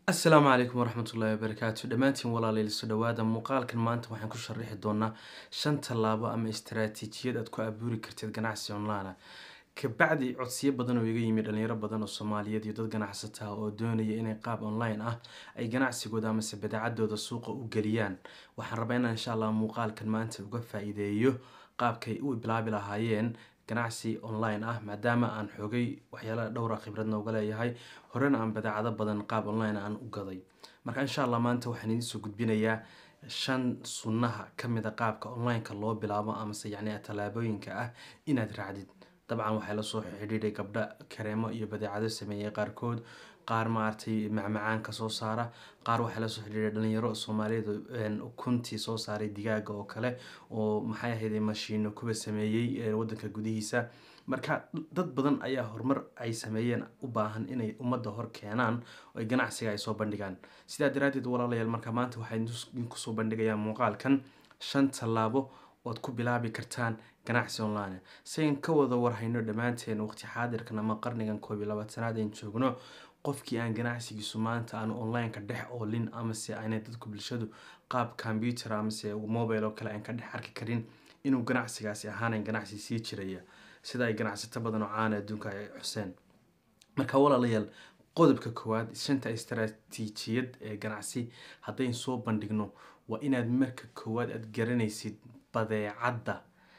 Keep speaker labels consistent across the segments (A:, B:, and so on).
A: asalaamu calaykum waraxmatullaahi wabarakaatu dhammaantiin walaalayaal soo dhawaada muuqaalkan maanta waxaan ku sharaxi doonaa shan tallaabo ama istaraatiijiyad aad ku abuuri kartid ganacsi online ah kabacdi codsiyo badan oo iga yimi dhalinyaro badan oo soomaaliyeed iyo dad ganacsata ah oo doonaya inay qaab online ah ay ganacsigooda amase badeecadooda suuqa u geliyaan waxaan rabaa inaan insha allah muuqaalkan maanta uga faa-iideeyo qaabkay u bilaabi lahaayeen ganacsi online ah maadaama aan xoogay waxyaalaha dhowra khibradna uga leeyahay horena aan badeecado badan qaab online aan u gaday marka insha allah maanta waxaan idiin soo gudbinayaa shan sunnaha kamid a qaabka online-ka loo bilaabo amase yacni tallaabooyinka ah inaad raacdid dabcan waxaa lasoo xidhiidhay gabdho kareemo iyo badeecado sameeyey qaarkood qaar maaragtay macmacaan ka soo saara qaar waxaa lasoo xidhiidhay dhalinyaro soomaaliyeed ukuntii soo saaray digaaga oo kale oo maxay ahayd mashiino kuwa sameeyey wadanka gudihiisa marka dad badan ayaa horumar ay sameeyeen u baahan inay ummadda hor keenaan oo ay ganacsiga ay soo bandhigaan sidaa daraadeed walaalayaal marka maanta waxaa idinkusoo bandhigayaa muuqaalkan shan tallaabo ood ku bilaabi kartaan ganacsi online sian ka wada warhayno dhammaanteen waqti xaadirkan ama qarnigan koob iyo labaatanaad aan joogno qofkii aan ganacsigiisu maanta aan online-ka dhex oolin amase aanay dadku bulshadu qaab computer amase mobile oo kale aan ka dhex arki karin inuu ganacsigaasi ahaanan ganacsi sii jiraya sida ay ganacsato badan oo caana adduunka ay xuseen marka walaalayaal qodobka koowaad shanta istaraatiijiyad ee ganacsi haddayn soo bandhigno waa inaad marka koowaad aada garanaysid badeecadda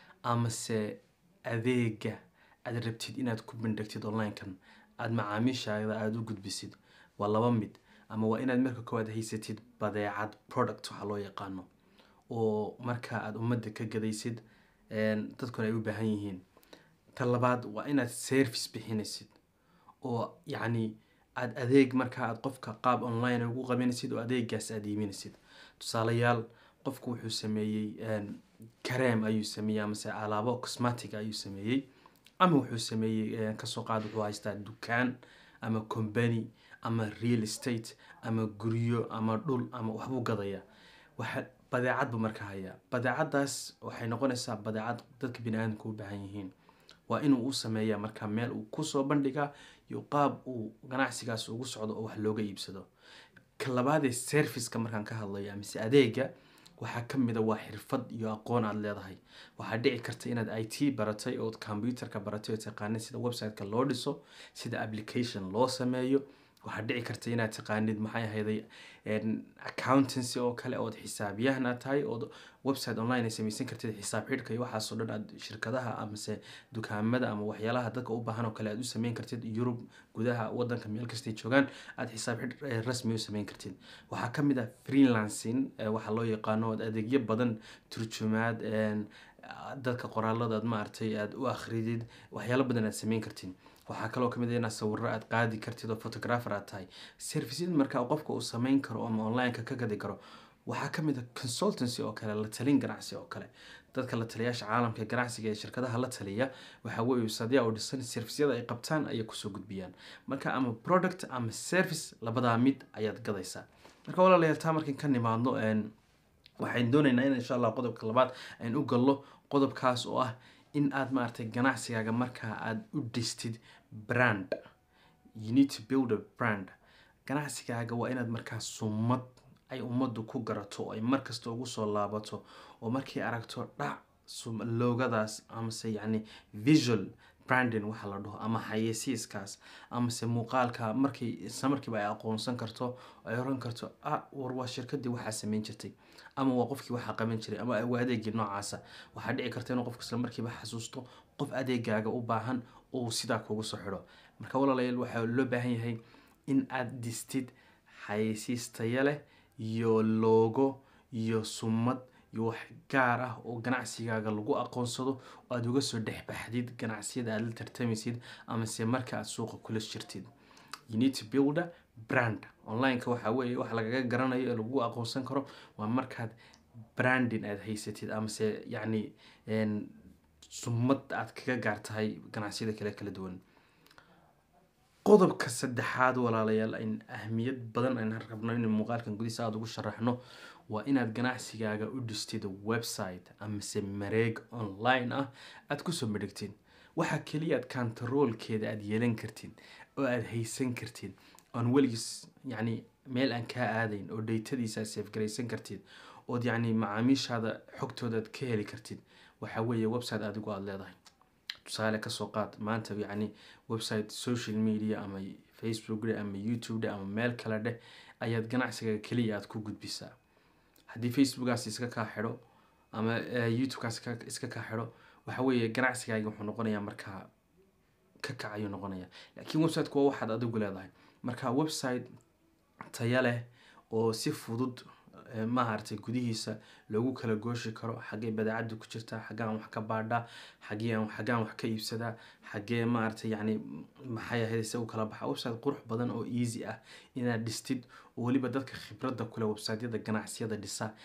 A: amase adeega aada rabtid inaad ku bandhigtid online-kan aada macaamiishaada aada u gudbisid waa laba mid ama waa inaad marka koowaad haysatid badeecad product waxaa loo yaqaano oo marka aada ummadda ka gadaysid dadkuna ay u baahan yihiin ta labaad waa inaad service bixinaysid oo yacni aada adeeg marka aad qofka qaab online ugu qabanaysid oo adeegaas aada iiminaysid tusaalayaal qofku wuxuu sameeyey kareem ayuu sameeyey amase alaabo cosmatic ayuu sameeyey ama wuxuu sameeyey kasoo qaad wuxuu haystaa dukaan ama combany ama real estate ama guryo ama dhul ama waxbuu gadaya waxa badeecad buu marka hayaa badeecadaas waxay noqonaysaa badeecad dadka bini aadamka u baahan yihiin waa inuu u sameeyaa marka meel uu kusoo bandhigaa iyo qaab uu ganacsigaas ugu socdo oo wax looga iibsado ka labaadee serviceka markaan ka hadlayo amise adeega waxaa kamid a waa xirfad iyo aqoon aada leedahay waxaa dhici karta inaad i t baratay ood computerka baratay oo taqaanid sida website-ka loo dhiso sida application loo sameeyo waxaa dhici karta inaad taqaanid maxay ahayday accountancy oo kale ood xisaabyahan aad tahay ood website online ay samaysan kartid xisaab xidhka iyo waxaasoo dhan aad shirkadaha amase dukaamada ama waxyaalaha dadka u baahan oo kale aad u sameyn kartid yurub gudaha wadanka meel kastay joogaan aada xisaab xidh rasmi u sameyn kartid waxaa kamid ah freelancing waxaa loo yaqaano ood adeegyo badan turjumaad dadka qoraalada aad maaragtay aada u akhridid waxyaalo badan aad sameyn kartid waxaa kaloo kamid a inaad sawiro aada qaadi kartid oo photographer aad tahay serviceyad markaa qofka uu sameyn karo ama online-ka ka gadi karo waxaa kamid a consultancy oo kale la talin ganacsi oo kale dadka la taliyaasha caalamka ganacsiga ee shirkadaha la taliya waxaa weeye sadyaa u dhisan servisyada ay qabtaan ayay kusoo gudbiyaan marka ama product ama service labadaa mid ayaad gadaysaa marka walaalayaal taa markan ka nimaadno waxaan doonaynaa in insha allah qodobka labaad aan u gallo qodobkaas oo ah in aada maaragtay ganacsigaaga markaa aada u dhistid brand you need to build a brand ganacsigaaga waa inaad markaa sumad ay ummaddu ku garato oo ay markasta ugu soo laabato oo markay aragto dhac loogadaas amase yacni visual branding waxa la dhaho ama xayeysiiskaas amase muuqaalka markay isla markiiba ay aqoonsan karto ay oran karto ah war waa shirkadii waxaa sameyn jirtay ama waa qofkii waxaa qaban jiray ama waa adeegii noocaasa waxaa dhici karta inuu qofka isla markiiba xasuusto qof adeegaaga u baahan oo sidaa kugu soo xidho marka walaalayaal waxaa loo baahan yahay in aada distid xayeysiis taya leh iyo loogo iyo sumad iyo wax gaar ah oo ganacsigaaga lagu aqoonsado oo aada uga soo dhexbaxdid ganacsiyada aada la tartamaysid amase marka aada suuqa kula jirtid you need to build a brand online-ka waxaa weeye wax lagaga garanayo ee lagu aqoonsan karo waa markaad branding aada haysatid amase yacni sumad aada kaga gaar tahay ganacsiyada kale kala duwan qodobka saddexaad walaalayaal ayn ahmiyad badan aan rabno in muuqaalkan gudihiisa aada ugu sharaxno waa inaad ganacsigaaga u dhistid website amase mareeg online ah aada kusoo madhigtid waxaa keliya aad kantaroolkeeda aada yeelan kartid oo aada haysan kartid oon weligiis yacni meel aan kaa aadayn oo dhaytadiisa safgaraysan kartid ood yacni macaamiishaada xogtoodaad ka heli kartid waxaa weeye website adigu aada leedahay tusaale kasoo qaad maanta yacni website social media ama facebook dheh ama youtube dheh ama meel kale dheh ayaad ganacsiga keliya aada ku gudbisaa haddii facebookaas iska kaa xidho ama youtubekaas iska kaa xidho waxa weeye ganacsigaagi wuxuu noqonayaa markaa ka kac ayuu noqonaya laakiin websiteku waa waxaad adigu leedahay marka website taya leh oo si fudud maaragtay gudihiisa loogu kala gooshi karo xaggee badeecada ku jirtaa xaggaan wax ka baadhaa xagee xaggaan wax ka iibsadaa xagee maaragtay yacni maxay ahayd se u kala baxa website qurux badan oo easy ah inaad dhistid oo weliba dadka khibradda kule websiteyada ganacsiyada dhisa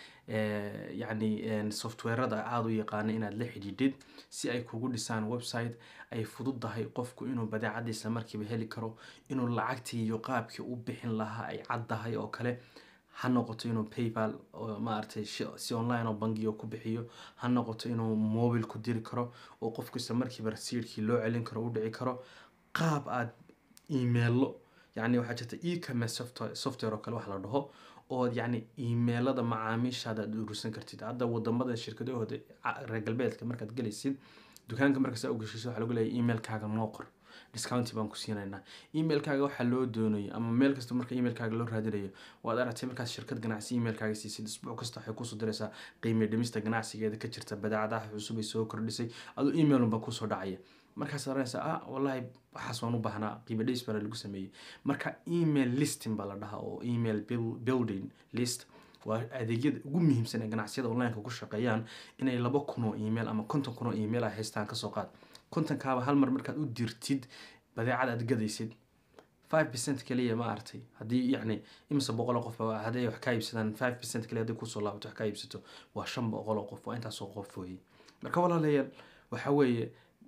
A: yacni softwarada aada u yaqaana inaad la xidhiidhid si ay kugu dhisaan website ay fududdahay qofku inuu badeecadiisa markiiba heli karo inuu lacagtii iyo qaabkii u bixin lahaa ay caddahay oo kale ha noqoto inuu paypal oo maaragtay si online oo bangiga ku bixiyo ha noqoto inuu mobil ku diri karo oo qofku isla markiiba rasiidkii loo celin karo u dhici karo qaab aada emailo yacni waxaa jirta ecommerce software software oo kale wax la dhaho ood yacni emailada macaamiishaada aad urursan kartid hadda wadamada shirkadahooda reer galbeedka markaad gelaysid dukaanka markaas u gashiso waxaa lagu leeyahay emailkaaga noo qor discounti baan ku siinaynaa emailkaaga waxaa loo doonayo ama meel kasta marka emailkaaga loo raadinayo waad aragtay markaad shirkad ganacsi emailkaaga siisid isbuuc kasta waxay kusoo diraysaa qiime dhimista ganacsigeeda ka jirta badeecadaha cusub ay soo kordhisay aduu email unbaa kusoo dhacaya markaas oranaysaa ah wallahi waxaas waan u baahnaa qiime dhimis baana lagu sameeyey marka email listing baa la dhahaa oo email building list waa adeegyada ugu muhiimsan ee ganacsiyada onlineka ku shaqeeyaan inay laba kun oo email ama konton kun oo email ay haystaan kasoo qaad kontonkaaba hal mar markaad u dirtid badeecad aad gadaysid five percent kaliya ma aragtay haddii yacni imise boqol oo qof hadday wax kaa iibsadaan five percent kaliya hadday kusoo laabato wax kaa iibsato waa shan boqol oo qof waa intaasoo qof weeye marka walaalayaal waxa weeye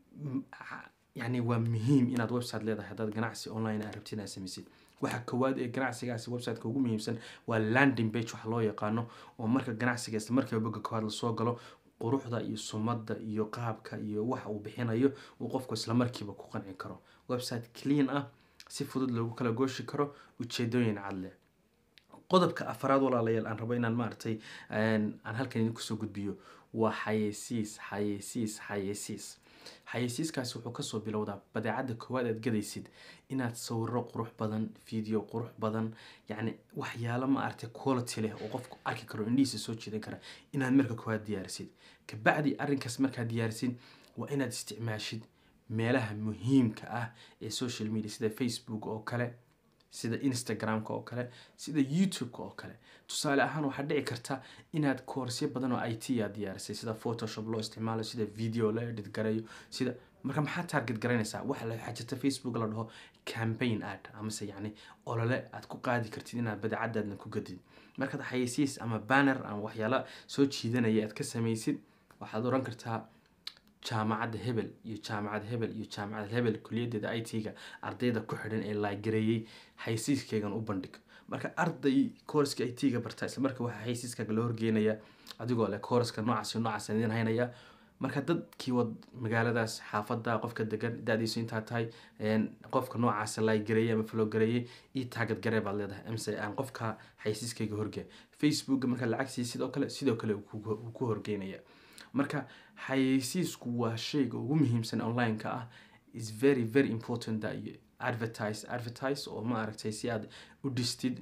A: yacni waa muhiim inaad website leedahay haddaad ganacsi online aad rabtid inaad samaysid waxa koowaad ee ganacsigaasi websiteka ugu muhiimsan waa landing page wax loo yaqaano oo marka ganacsiga isla markiiba boga koowaad lasoo galo quruxda iyo sumadda iyo qaabka iyo waxa uu bixinayo uu qofku isla markiiba ku qanci karo website clean ah si fudud loogu kala gooshi karo ujeedooyin cad leh qodobka afaraad walaalayaal aan rabo inaan maaragtay aan halkan idin kusoo gudbiyo waa xayeysiis xayeysiis xayeysiis xayeysiiskaasi wuxuu kasoo bilowdaa badeecadda koowaad aad gadaysid inaad sawiro qurux badan video qurux badan yacni waxyaalo ma aragtay quality leh oo qofku arki karo indhihiisa soo jiidan kara inaad marka koowaad diyaarisid kabacdi arrinkaas markaad diyaarisid waa inaad isticmaashid meelaha muhiimka ah ee social media sida facebook oo kale sida instagramka oo kale sida youtube-ka oo kale tusaale ahaan waxaa dhici karta inaad koorsyo badan oo i t aad diyaarisay sida photoshop loo isticmaalo sida video la edit garayo sida marka maxaa target garanaysaa waxa waxaa jirta facebook la dhaho campaign ad amase yacni olole aad ku qaadi kartid inaad badeecadaadna ku gadid markaad xayeysiis ama banner ama waxyaala soo jiidanaya aad ka samaysid waxaad oran kartaa jaamacadda hebel iyo jaamacad hebel iyo jaamacad hebel kuliyadeeda i t-ga ardayda ku xidhan ee laagareeyey xaysiiskeygan u bandhig marka arday koorska i t-ga barta isla marka waxaa xaysiiskaaga loo horgeenaya adigoo leh koorska noocaas noocaas idin haynaya marka dadkii wad magaaladaas xaafada qofka degan da-diisu intaa tahay qofka noocaas laagareeyey ama flowgareeyey io taagad garee baad leedahay amse aan qofka xaysiiskayga horgey facebooka marka lacag sii sidoo kale sidoo kale uu ku horgeynaya marka xayeysiisku waa shayga ugu muhiimsan online-ka ah is very very important that you advertise advertise oo ma aragtay si aad u dhistid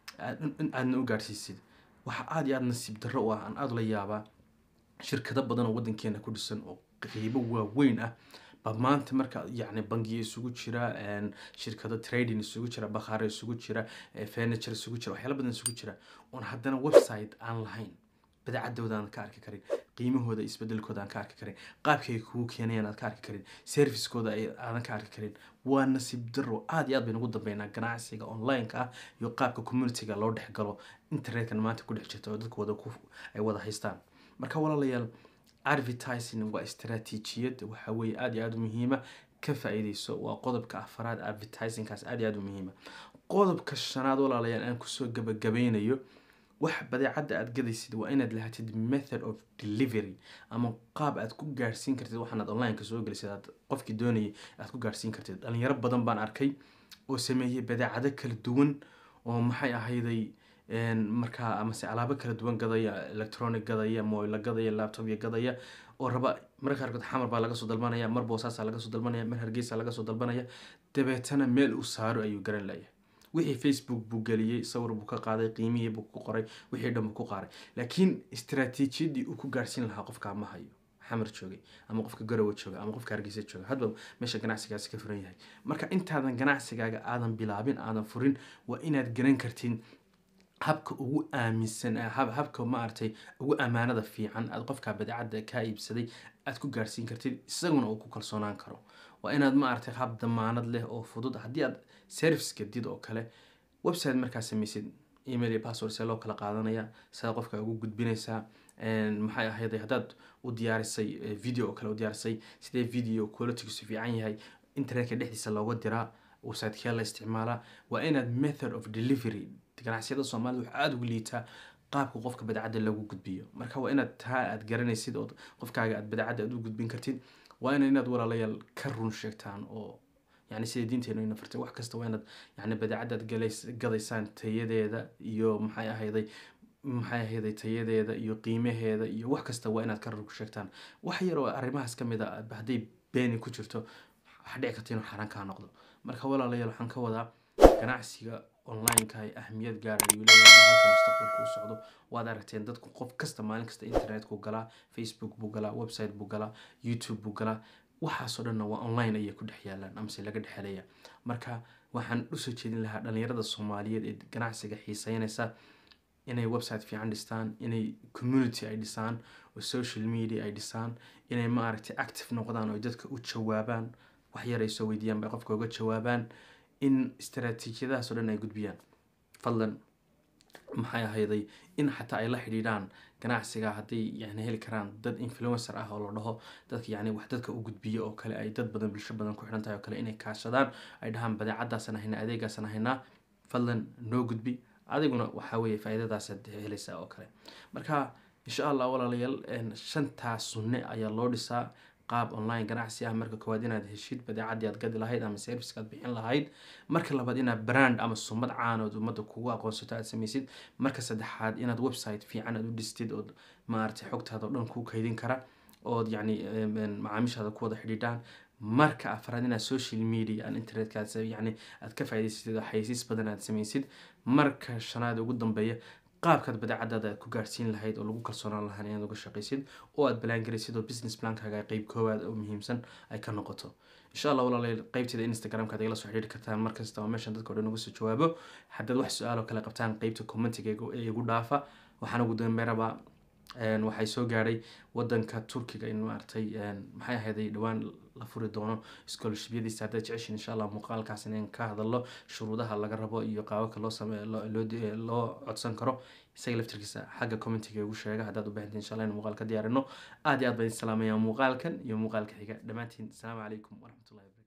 A: aadna u gaadhsiisid waxa aada iyo aada nasiib darro u ah aan aada la yaabaa shirkado badan oo waddankeena ku dhisan oo qiibo waaweyn ah ba maanta marka yacni bangiya isugu jira shirkado trading isugu jira bakhaare isugu jira furniture isugu jira waxyaala badan isugu jira oon haddana website aan lahayn badeecadooda aan ka arki karin qiimahooda isbedelkooda aan ka arki karin qaabkay kugu keenayaan aad ka arki karin servicekooda aadan ka arki karin waa nasiib daro aada iyo aad baynu ugu dambeynaa ganacsiga online-ka ah iyo qaabka community-ga loo dhex galo internetkan maanta ku dhex jirta oo dadku wada ay wada haystaan marka walaalayaal advertising waa istaraatiijiyad waxa weeye aada iyo aada u muhiima ka faa-iideyso waa qodobka afaraad advertisingkaas aada iyo aada u muhiima qodobka shanaad walaalayaal aan kusoo gabagabeynayo wax badeecadda aad gadaysid waa inaad lahatid method of delivery ama qaab aad ku gaadhsiin kartid waxaanaad online-ka soo gelisid aad qofkii doonayay aad ku gaadhsiin kartid dhalinyaro badan baan arkay oo sameeyey badeecado kala duwan oo maxay ahayday markaa amase alaabo kala duwan gadaya electronic gadaya moila gadaya laptopya gadaya oo raba marka qaarkood xamar baa laga soo dalbanaya mar boosaasaa laga soo dalbanaya mar hargeysa laga soo dalbanaya dabeetana meel uu saaro ayuu garan layahay wixii facebook buu geliyey sawir buu ka qaaday qiimihii buu ku qoray wixii dhan buu ku qaaray laakiin istaraatiijiyadii uu ku gaarsiin lahaa qofkaa ma hayo xamar joogay ama qofka garowa jooga ama qofka hargeysa jooga hadba meesha ganacsigaasi ka furan yahay marka intaadan ganacsigaaga aadan bilaabin aadan furin waa inaad garan kartin habka ugu aaminsan habka maaragtay ugu ammaanada fiican aad qofka badeecada kaa iibsaday aad ku gaarsiin kartid isaguna uu ku kalsoonaan karo waa inaad maaragtay hab damaanad leh oo fudud haddii aad service gadid oo kale website markaa samaysid email iyo password see loo kala qaadanaya sidaa qofka ugu gudbinaysaa maxay ahayd haddaad u diyaarisay video oo kale u diyaarisay sidee video qualitygiisu fiican yahay internetka dhexdiisa looga diraa website-kee la isticmaalaa waa inaad method of delivery ganacsiyada soomaalida waxaa aada ugu liitaa qaabka qofka badeecadda lagu gudbiyo marka waa inaad taa aad garanaysid oo qofkaaga aad badeecadda aad u gudbin kartid waa ina inaad walaalayaal ka run sheegtaan oo yani sida diinteenu ina fartay wax kasta waa inaad yani badeecaddaad gadaysaan tayadeeda iyo maxay ahayday maxay ahayday tayadeeda iyo qiimaheeda iyo wax kasta waa inaad ka run sheegtaan wax yar oo arrimahaas ka mid a hadday beeni ku jirto waxa dhici karta inuu xaraan kaa noqdo marka walaalayaal waxaan ka wadaa ganacsiga online-ka ay ahmiyad gaara ayuu leeyahay halka mustaqbalka u socdo waad aragteen dadku qof kasta maalin kasta internetku galaa facebook buu galaa website buu galaa youtube buu galaa waxaasoo dhanna waa online ayay ku dhex yaalaan amase laga dhexelaya marka waxaan usoo jeedin lahaa dhalinyarada soomaaliyeed ee ganacsiga xiiseynaysa inay website fiican dhistaan inay community ay dhisaan oo social media ay dhisaan inay maaragtay active noqdaan oo dadka u jawaabaan wax yar ay soo weydiiyaan bay qofka uga jawaabaan in istaraatiijiyadahaas oo dhan ay gudbiyaan fadlan maxay ahayday in xataa ay la xidhiidhaan ganacsiga hadday yani heli karaan dad influencer ah oo la dhaho dadka yani wax dadka u gudbiyo oo kale ay dad badan bulsho badan ku xidhan tahay oo kale inay kaashadaan ay dhahaan badeecadaasan haynaa adeegaasan haynaa fadlan noo gudbi adiguna waxaa weeye faa-iidadaasaad helaysaa oo kale marka insha allah walaalayaal shantaa sunne ayaa loo dhisaa qaab online ganacsi ah marka koowaad inaad heshid badeecadii aad gadi lahayd ama serviceka aad bixin lahayd marka labaad inaad brand ama sumad caanood ummadda kugu aqoonsato aad samaysid marka saddexaad inaad website fiican aad u dhistid ood maaragtay xogtaada oo dhan kuu kaydin kara ood yacni macaamiishaada ku wada xidhiidhaan marka afraad inaad social media aan internetka yani aad ka faa'idaysatid oo xaysiis badan aad samaysid marka shanaad ugu dambeeya qaabkaad badeecadaada aad ku gaarsiin lahayd oo lagu kalsoonaan lahaan inaad uga shaqaysid oo aad balangaraysid oo business plankaaga qeyb koowaad oo muhiimsan ay ka noqoto insha allah walaalayaal qeybteeda instagramka ad igala soo xidhiiri kartaan markasta oo meeshan dadka o dhan uga soo jawaabo haddaad wax su-aaloo kale qabtaan qeybta commentiga ee igu dhaafa waxaan ugu dambeyn rabaa waxay soo gaadhay wadanka turkiga in maaragtay maxay ahayday dhowaan la furi doono scholarshipyadiisa haddaad jeceshin insha allah muuqaalkaas in ka hadallo shuruudaha laga rabo iyo qaababka loo same loo codsan karo isaga laftirkiisa xagga commentiga igu sheega haddaad u baahantiin insha allah in muuqaal ka diyaarino aad iyo aad baan idin salaamaya muuqaalkan iyo muuqaalka xiga dhammaantiin asalaamu calaykum waraxmatullahi wabarakatu